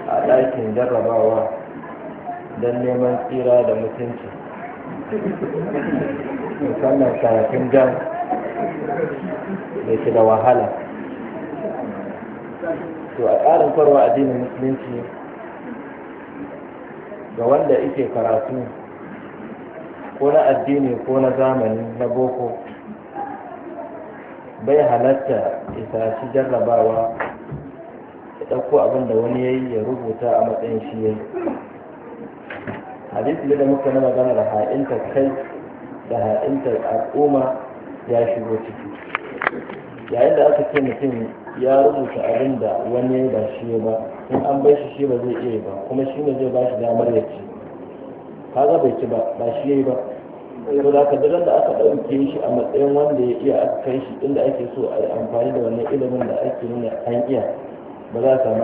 a ɗakin jarrabawa don neman tsira da mutunci musamman karatun jan da ke da wahala to a tsarin kwarwa addinin musulunci ga wanda ike karatu ko na addini ko na zamani na boko bai halatta isa shi jarrabawa ya ɗauko abin da wani ya yi ya rubuta a matsayin shi ya yi hadisi da muka na magana da ha'inta kai da ha'inta al'umma ya shigo ciki yayin da aka ce mutum ya rubuta abin da wani ba shi ba in an bai shi shi ba zai iya ba kuma shi ne zai ba shi damar ya ci kaga bai ci ba ba shi yayi ba to da ka da aka ɗauke shi a matsayin wanda ya iya aka kai shi inda ake so a yi amfani da wannan ilimin da ake nuna an iya ba za a samu